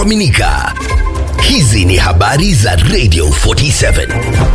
kuaminika. Hizi ni habari za Radio 47.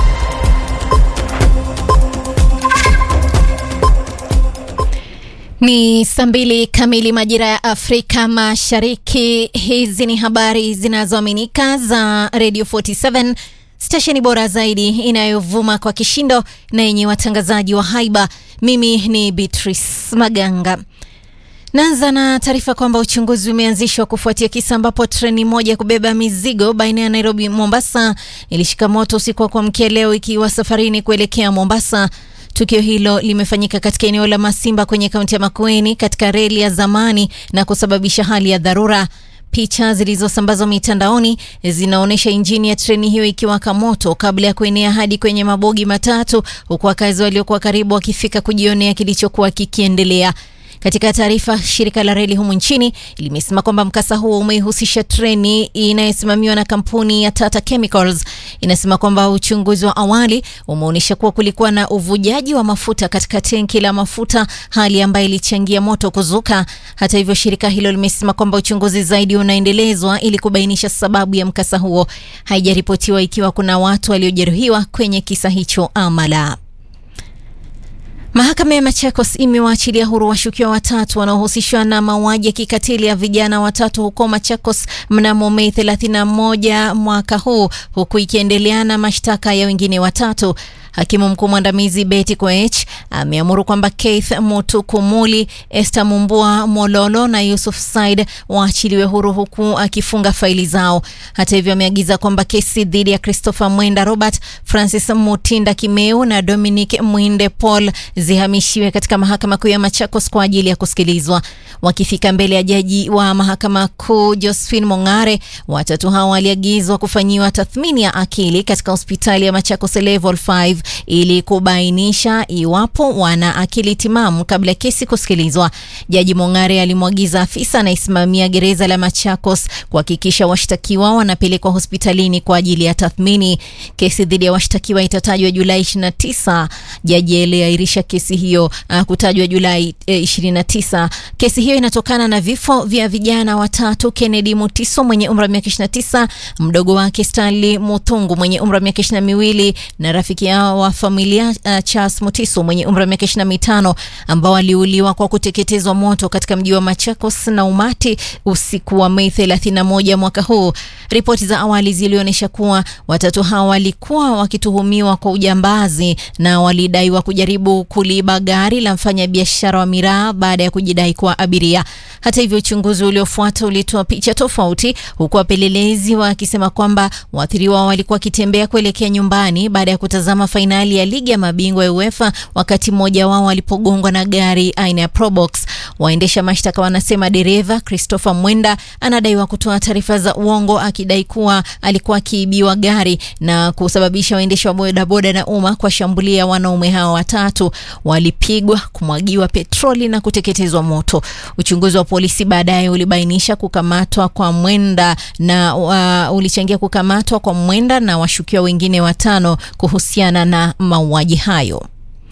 Ni saa mbili kamili majira ya Afrika Mashariki. Hizi ni habari zinazoaminika za Radio 47, stesheni bora zaidi inayovuma kwa kishindo na yenye watangazaji wa haiba. Mimi ni Beatrice Maganga. Naanza na taarifa kwamba uchunguzi umeanzishwa kufuatia kisa ambapo treni moja kubeba mizigo baina ya Nairobi Mombasa ilishika moto usiku wa kuamkia leo ikiwa safarini kuelekea Mombasa. Tukio hilo limefanyika katika eneo la Masimba kwenye kaunti ya Makueni katika reli ya zamani na kusababisha hali ya dharura. Picha zilizosambazwa mitandaoni zinaonyesha injini ya treni hiyo ikiwaka moto kabla ya kuenea hadi kwenye mabogi matatu, huku wakazi waliokuwa karibu wakifika kujionea kilichokuwa kikiendelea. Katika taarifa, shirika la reli humu nchini limesema kwamba mkasa huo umehusisha treni inayosimamiwa na kampuni ya Tata Chemicals. Inasema kwamba uchunguzi wa awali umeonyesha kuwa kulikuwa na uvujaji wa mafuta katika tenki la mafuta, hali ambayo ilichangia moto kuzuka. Hata hivyo, shirika hilo limesema kwamba uchunguzi zaidi unaendelezwa ili kubainisha sababu ya mkasa huo. Haijaripotiwa ikiwa kuna watu waliojeruhiwa kwenye kisa hicho ama la. Mahakama ya Machakos imewaachilia huru washukiwa watatu wanaohusishwa na mauaji ya kikatili ya vijana watatu huko Machakos mnamo Mei 31 mwaka huu, huku ikiendelea na mashtaka ya wengine watatu. Hakimu mkuu mwandamizi Betty Koech ameamuru kwamba Keith Mutukumuli, Esther Mumbua Mololo na Yusuf Said waachiliwe huru huku akifunga faili zao. Hata hivyo, ameagiza kwamba kesi dhidi ya Christopher Mwenda Robert, Francis Mutinda Kimeu na Dominic Mwinde Paul zihamishiwe katika mahakama kuu ya Machakos kwa ajili ya kusikilizwa. Wakifika mbele ya jaji wa mahakama kuu Josephine Mongare, watatu hao waliagizwa kufanyiwa tathmini ya akili katika hospitali ya Machakos level 5 ili kubainisha iwapo wana akili timamu kabla ya kesi kusikilizwa. Jaji Mongare alimwagiza afisa anayesimamia gereza la Machakos kuhakikisha washtakiwa wanapelekwa hospitalini kwa ajili ya tathmini. Kesi dhidi ya washtakiwa itatajwa Julai 29. Jaji aliahirisha kesi hiyo uh, kutajwa Julai eh, 29. Kesi hiyo inatokana na vifo vya vijana watatu: Kennedy Mutiso mwenye umri wa miaka 29, mdogo wake Stanley Muthungu mwenye umri wa miaka 22 na rafiki yao wa familia uh, Charles Mutiso mwenye umri wa miaka 25 ambao waliuliwa kwa kuteketezwa moto katika mji wa Machakos na umati usiku wa Mei 31 mwaka huu. Ripoti za awali zilionyesha kuwa watatu hao walikuwa wakituhumiwa kwa ujambazi na walidaiwa kujaribu kuliiba gari la mfanyabiashara wa miraa baada ya kujidai kuwa abiria. Hata hivyo, uchunguzi uliofuata ulitoa picha tofauti, huku wapelelezi wakisema kwamba waathiriwa walikuwa wakitembea kuelekea nyumbani baada ya kutazama fainali ya ligi ya mabingwa ya UEFA wakati mmoja wao alipogongwa na gari aina ya Probox. Waendesha mashtaka wanasema dereva Christopher Mwenda anadaiwa kutoa taarifa za uongo akidai kuwa alikuwa akiibiwa gari na kusababisha waendesha wa bodaboda na umma kuwashambulia wanaume hao watatu. Walipigwa, kumwagiwa petroli na kuteketezwa moto. Uchunguzi wa polisi baadaye ulibainisha kukamatwa kwa Mwenda na uh, ulichangia kukamatwa kwa Mwenda na washukiwa wengine watano kuhusiana na mauaji hayo.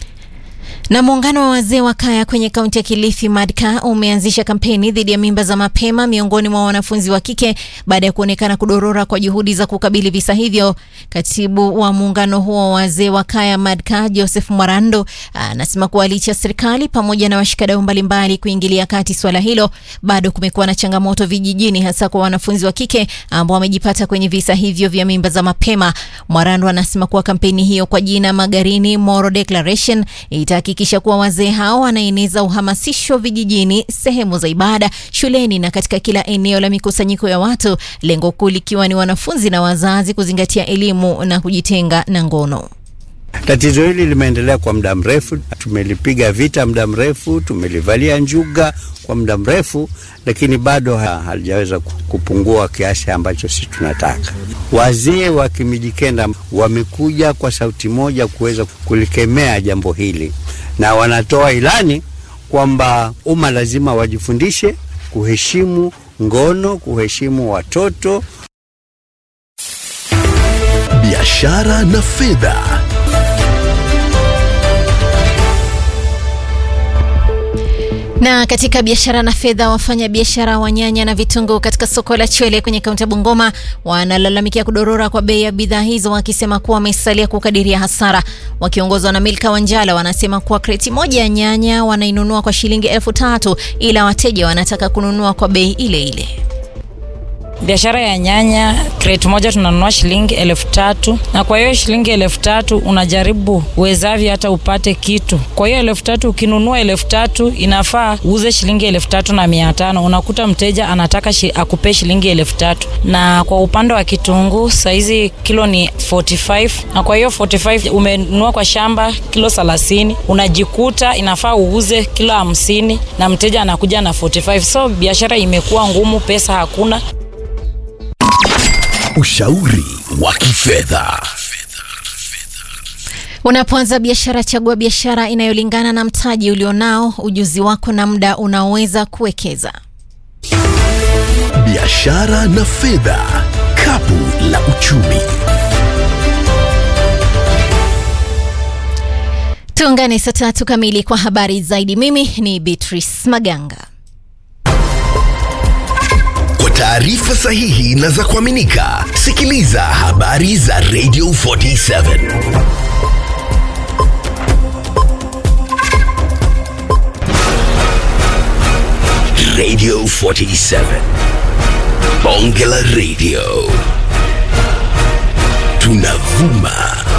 Na muungano wa wazee wa kaya kwenye kaunti ya Kilifi Madka umeanzisha kampeni dhidi ya mimba za mapema miongoni mwa wanafunzi wa kike baada ya kuonekana kudorora kwa juhudi za kukabili visa hivyo. Katibu wa muungano huo wa wazee wa kaya Madka, Joseph Mwarando, anasema kuwa licha serikali pamoja na washikadau mbalimbali kuingilia kati swala hilo, bado kumekuwa na changamoto vijijini, hasa kwa wanafunzi wa kike ambao wamejipata kwenye visa hivyo vya mimba za mapema. Mwarando anasema kuwa kampeni hiyo kwa jina Magarini Moral Declaration itahakikisha kuwa wazee hao wanaeneza uhamasisho vijijini, sehemu za ibada, shuleni na katika kila eneo la mikusanyiko ya watu, lengo kuu likiwa ni wanafunzi na wazazi kuzingatia elimu na kujitenga na ngono. Tatizo hili limeendelea kwa muda mrefu, tumelipiga vita muda mrefu, tumelivalia njuga kwa muda mrefu, lakini bado halijaweza kupungua kiasi ambacho sisi tunataka. Wazee wa Kimijikenda wamekuja kwa sauti moja kuweza kulikemea jambo hili, na wanatoa ilani kwamba umma lazima wajifundishe kuheshimu ngono, kuheshimu watoto. Biashara na fedha. Na katika biashara na fedha, wafanya biashara wa nyanya na vitunguu katika soko la Chwele kwenye kaunti ya Bungoma wanalalamikia kudorora kwa bei ya bidhaa hizo, wakisema kuwa wamesalia kukadiria hasara. Wakiongozwa na Milka Wanjala, wanasema kuwa kreti moja ya nyanya wanainunua kwa shilingi elfu tatu ila wateja wanataka kununua kwa bei ile ile. Biashara ya nyanya kreti moja tunanunua shilingi elfu tatu na kwa hiyo shilingi elfu tatu unajaribu uwezavyo hata upate kitu. Kwa hiyo elfu tatu ukinunua elfu tatu inafaa uuze shilingi elfu tatu na mia tano unakuta mteja anataka shi, akupe shilingi elfu tatu na kwa upande wa kitunguu saizi kilo ni 45 na kwa hiyo 45 umenunua kwa shamba kilo 30 unajikuta inafaa uuze kilo hamsini na mteja anakuja na 45 so biashara imekuwa ngumu, pesa hakuna. Ushauri wa kifedha. Unapoanza biashara, chagua biashara inayolingana na mtaji ulionao, ujuzi wako na muda unaoweza kuwekeza. Biashara na fedha, kapu la uchumi. Tuungane saa tatu kamili kwa habari zaidi. Mimi ni Beatrice Maganga. Kwa taarifa sahihi na za kuaminika, sikiliza habari za Radio 47. Radio 47. Bonge la Radio. Tunavuma